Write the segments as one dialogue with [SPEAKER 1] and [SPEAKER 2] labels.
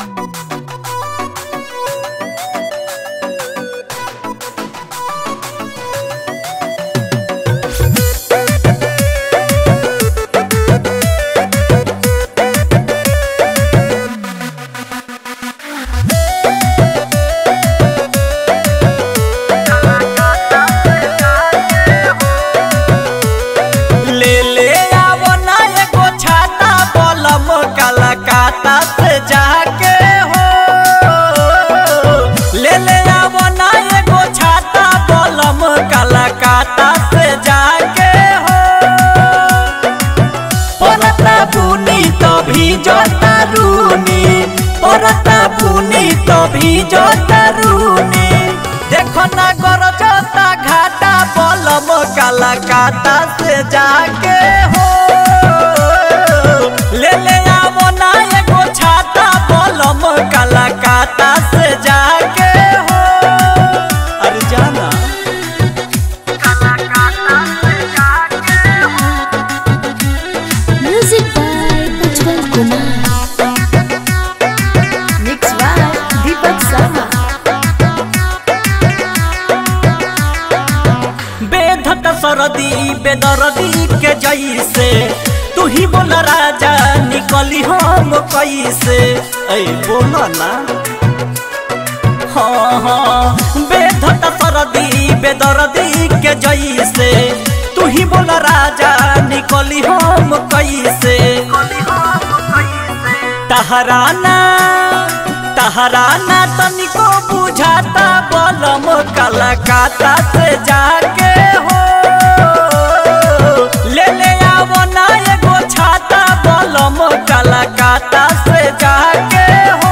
[SPEAKER 1] ले ले आवो ना एगो छाता बलम कलकत्ता से जाके हो ले ले आवो ना एगो छाता बलम कलकत्ता से जाके हो परता बुनी तो भी जोता रूनी परता बुनी तो भी जोता रूनी देखो ना गोर जोता घाटा बलम कलकत्ता से जाके हो ले ले आवो ना एगो छाता बलम कलकत्ता से जाके हो अरे जाना
[SPEAKER 2] Music by Ujjwal Kumar. Mixed by Deepak Sama.
[SPEAKER 1] बेधत सरदी बेदरदी के जैसे तू ही बोल राजा निकली हम कैसे ऐ बोल ना हाँ हाँ बेधत सरदी बेदरदी के जैसे तू ही बोल राजा निकली हम कैसे तहराना तहराना तनिको बुझाता बलम कलकत्ता से जाके हो ले ले आवो ना एगो छाता बलम कलकत्ता से जाके हो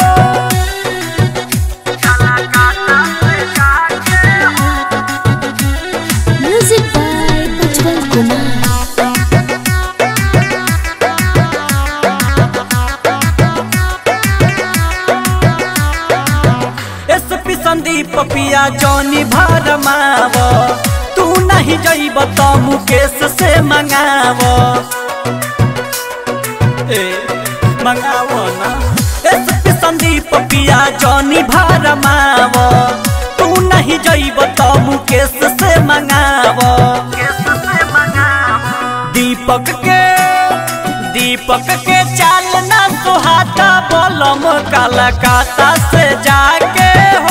[SPEAKER 2] Music by Ujjwal Kumar.
[SPEAKER 1] SP Sandeep पिया जौनी भरमाव तू नहीं जइब तो मुकेश से मंगाव ए मंगाव ना एसपी संदीप पिया जौनी भरमाव तू नहीं जइब तो मुकेश से मंगाव दीपक के दीपक के चाल ना सुहाता बलम कलकत्ता से जाके हो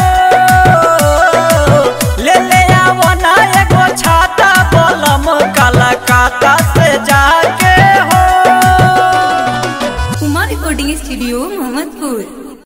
[SPEAKER 1] ले ले आवो ना एगो छाता बलम कलकत्ता से जाके हो
[SPEAKER 3] कुमार रिकॉर्डिंग स्टूडियो मोहम्मदपुर